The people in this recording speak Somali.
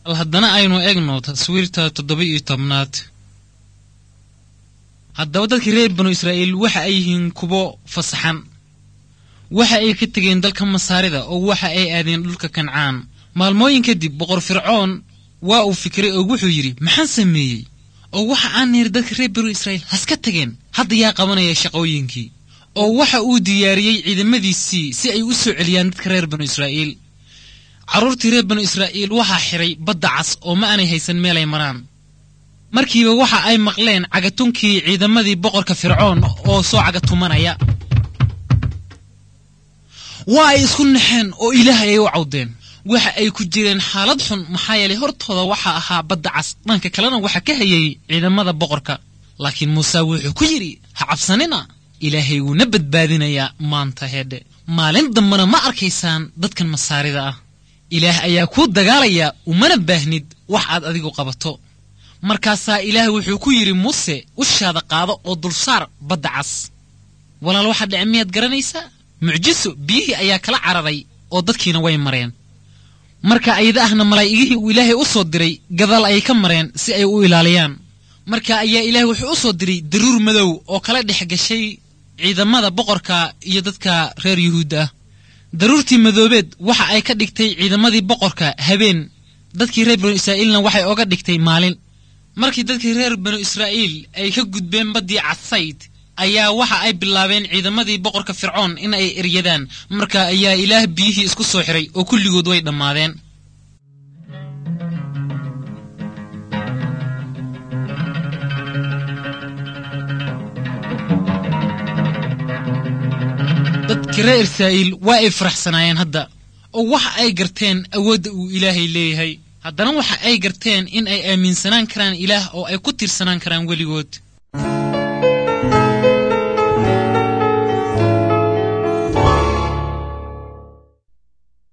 bal haddana aynu egno taswiirta toddoba iyo tobnaad haddaba dadkii reer banu israa'iil waxa ay yihiin kuwo fasaxan waxa ay ka tegeen dalka masaarida oo waxa ay aadeen dhulka kancaan maalmooyin kadib boqor fircoon waa uu fikiray oo wuxuu yidhi maxaan sameeyey oo waxa aan niri dadka reer banu israa'iil haska tageen hadda yaa qabanaya shaqooyinkii oo waxa uu diyaariyey ciidamadiisii si ay u soo celiyaan dadka reer banu israa'iil carruurtii reer banu israa'iil waxaa xidhay badda cas oo ma aanay haysan meelay maraan markiiba waxa ay maqleen cagatunkii ciidamadii boqorka fircoon oo soo cagatumanaya waa ay isku naxeen oo ilaah ayay u cawdeen waxa ay ku jireen xaalad xun maxaa yeelay hortooda waxaa ahaa badda cas dhanka kalena waxaa ka hayay ciidamada boqorka laakiin muuse wuxuu ku yidhi ha cabsanina ilaahay wuuna badbaadinayaa maanta heedhe maalin dambena ma arkaysaan dadkan masaarida ah ilaah ayaa kuu dagaalaya umana baahnid wax aad adigu qabato markaasaa ilaah wuxuu ku yidhi muuse ushaada qaado oo dulsaar badda cas walaal waxaa dhece miyaad garanaysaa mucjiso biyihii ayaa kala cararay oo dadkiina way mareen marka ayada ahna malaa'igihii uu ilaahay u soo diray gadaal ayay ka mareen si ay u ilaaliyaan marka ayaa ilaahay wuxuu u soo diray daruur madow oo kala dhex gashay ciidamada boqorka iyo dadka reer yuhuudda ah daruurtii madoobeed waxa ay ka dhigtay ciidamadii boqorka habeen dadkii reer banu israa'iilna waxay oga dhigtay maalin markii dadkii reer banu israa'iil ay ka gudbeen baddii cadsayd ayaa waxa ay bilaabeen ciidamadii boqorka fircoon in ay eryadaan marka ayaa ilaah biyihii isku soo xiray oo kulligood way dhammaadeen dadkii reer israa'iil waa ay faraxsanaayeen hadda oo waxa ay garteen awoodda uu ilaahay leeyahay haddana waxa ay garteen in ay aaminsanaan karaan ilaah oo ay ku tiirsanaan karaan weligood